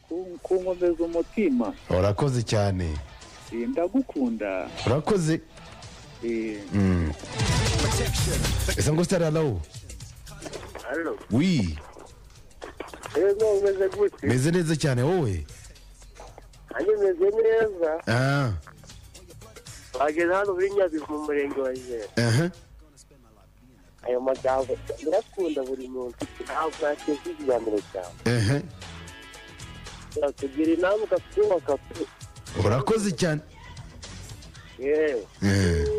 kunkomeza umutima urakoze cyane Eh, ndagukunda urakoze Eh, ese ngo sitari arawu Halo. wi Ego umeze gute? meze neza cyane wowe Nanjye meze neza. aha Bageze hano muri Nyabihu mu murenge wa Jere. aha Ayo magambo ndakunda buri muntu. Ntabwo nateze ikiganiro cyawe. aha Tugira inama ukatwubaka pe. urakoze cyane Yewe. Eh.